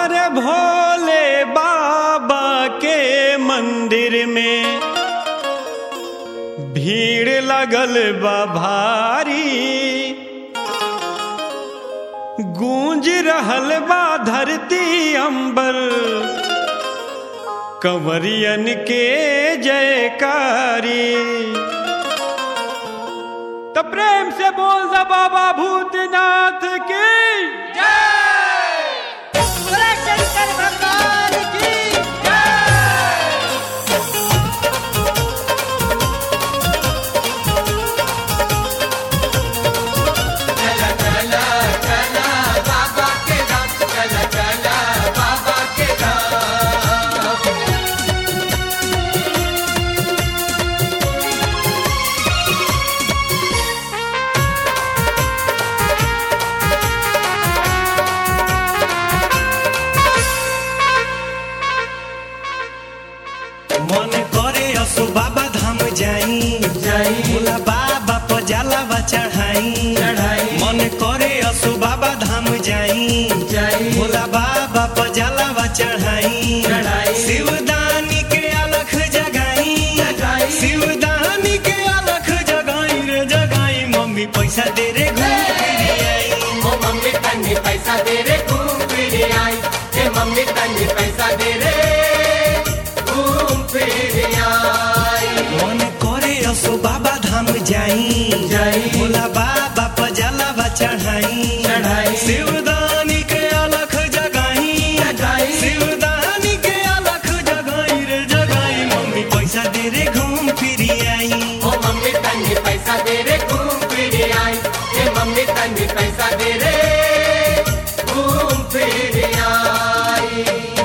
अरे भोले बाबा के मंदिर में भीड़ लगल बा भारी गूंज रहल बा धरती अंबर कंवरियन के जयकारी तो प्रेम से बोल दा बाबा भूतनाथ की बोला शंकर भगवान की मन करे असो बाबा धाम जाई भोला बाबा पर जलावा चढ़ाई मन करे असो बाबा धाम जाई भोला बाबा पर जलावा चढ़ाई शिवदानी के अलख जगाई शिवदानी के अलख जगाई रे जगाई मम्मी पैसा दे रे घूम फिर आई ओ मम्मी तन्नी पैसा दे रे घूम फिर आई हे मम्मी तन्नी पैसा दे रे घूम फिर आई मन करे असो बाबा धाम जाई जाई। भोला बाबा पर जलावा चढ़ाई चढ़ाई। शिवदानी के अलख जगाई जगाई। शिवदानी के अलख जगाई रे जगाई मम्मी पैसा दे रे घूम फिर आई ओ मम्मी तन्नी पैसा दे रे घूम फिर आई हे मम्मी तन्नी पैसा दे रे घूम फिर आई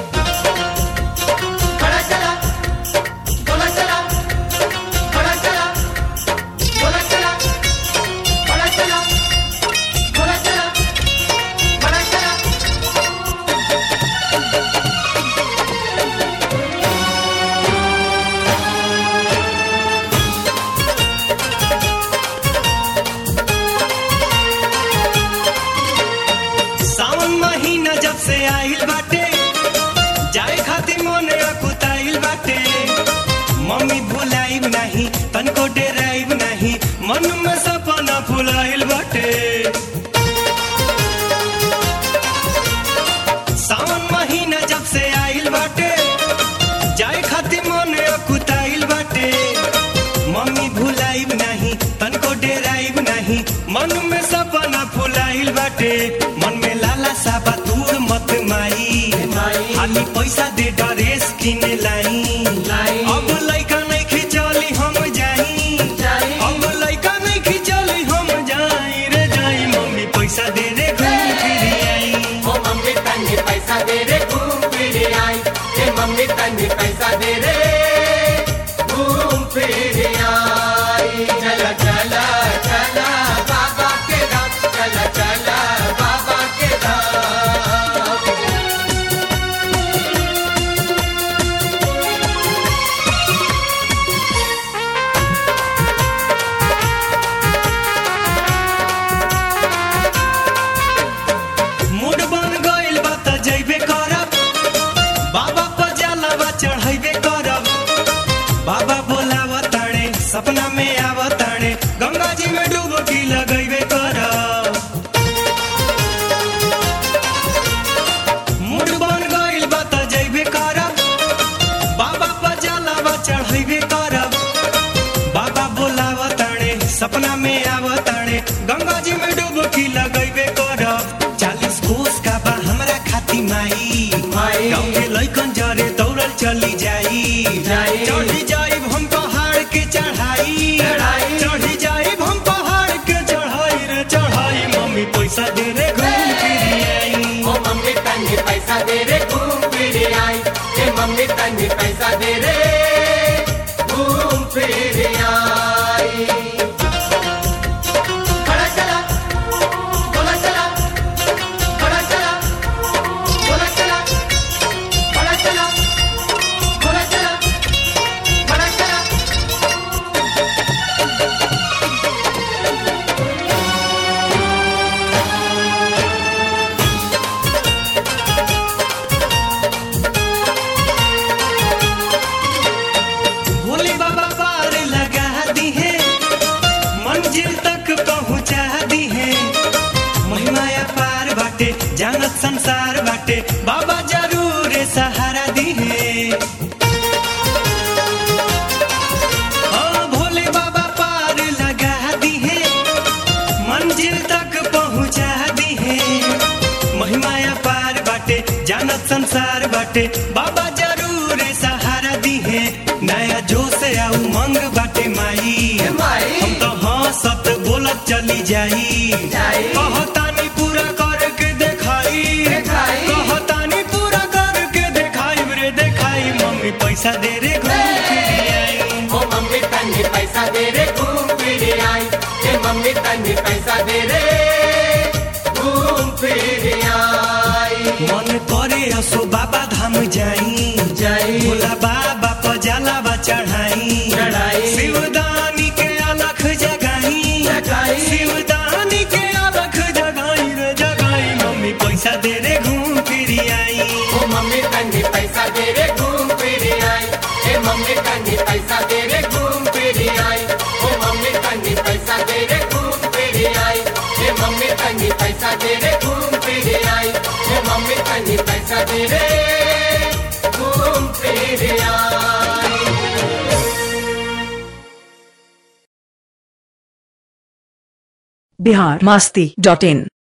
बड़ा चला बोला चला बड़ा चला बोला चला बड़ा चला बोला चला बड़ा चला सावन महीना जब से आइल बाटे जाए खातिर मन अकुताइल बाटे मम्मी भुलाइब नहीं तनको डेराइब नहीं मन में सपना फुलाइल बाटे सावन महीना जब से आइल बाटे जाए खातिर मन अकुताइल बाटे मम्मी भुलाइब नहीं तनको डेराइब नहीं मन में सपना फुलाइल बाटे मन में लाला साबा दूर मत माई माई। खाली पैसा दे ड्रेस किने लाई लाई। अब लइका नहीं खिचली हम जाई जाई। अब लइका नहीं खिचली हम जाई रे जाई मम्मी पैसा दे रे घूम फिर आई ओ मम्मी तन्नी पैसा दे रे घूम फिर आई हे मम्मी तन्नी पैसा दे रे घूम फिर आई चला चला चला बाबा के धाम चला चला बाबा के धाम मूड बन गइल बा त जइबे करब बाबा पर जलावा चढ़ैबे करब बाबा बोलाव ताणे सपना में आव ताणे गंगा जी में डुबकी लगैबे करब मूड बन गइल बा त जइबे करब बाबा पर जलावा चढ़ैबे करब बाबा बोलाव ताणे सपना में आव ताणे गंगा जी में डुबकी लगैबे करब चालीस कोस का बा हमरा खाती माई माई। गाँव के लइकन जरे दौड़ल चली जाई जाई। चढ़ी जाइब हम पहाड़ के चढ़ाई चढ़ाई। चढ़ी जाइब हम पहाड़ के चढ़ाई रे चढ़ाई मम्मी पैसा दे रे घूम फिर आई ओ मम्मी तन्नी पैसा दे रे घूम फिर आई हे मम्मी तन्नी पैसा दे रे घूम फिर आई बड़ा चला बोला चला बड़ा चला बोला चला बड़ा चला बोला चला बड़ा चला पार बाटे जानत संसार बाटे बाबा जरूर सहारा दिहे हाँ, भोले बाबा पार लगा दिहे मंजिल तक पहुँचा दिहे महिमाया पार बाटे जानत संसार बाटे बाबा जरूर सहारा दिहे नया जोश आ उमंग बाटे माई माई। हम तो हंसत बोलत चली जाई जाई। कहतानी पूरा करके देखाई देखाई। कहतानी पूरा करके देखाई रे देखाई मम्मी पैसा दे रे घूम फिर आई ओ मम्मी तन्नी पैसा दे रे घूम फिर आई ए मम्मी तन्नी पैसा दे रे घूम फिर आई मन करे असो बाबा धाम जाई जाई। भोला बाबा पजालावा चढ़ाई चढ़ाई। शिवदानी के अलख जगाई जगाई। शिवदानी के अलख जगाई रे जगाई मम्मी पैसा दे रे घूम फिर आई ओ मम्मी तन्नी पैसा दे रे घूम फिर आई ए मम्मी तन्नी पैसा दे रे घूम फिर आई ओ मम्मी तन्नी पैसा दे रे घूम फिर आई ए मम्मी तन्नी पैसा दे रे घूम फिर आई ए मम्मी तन्नी पैसा दे रे घूम फिर आई बिहार मस्ती डॉट इन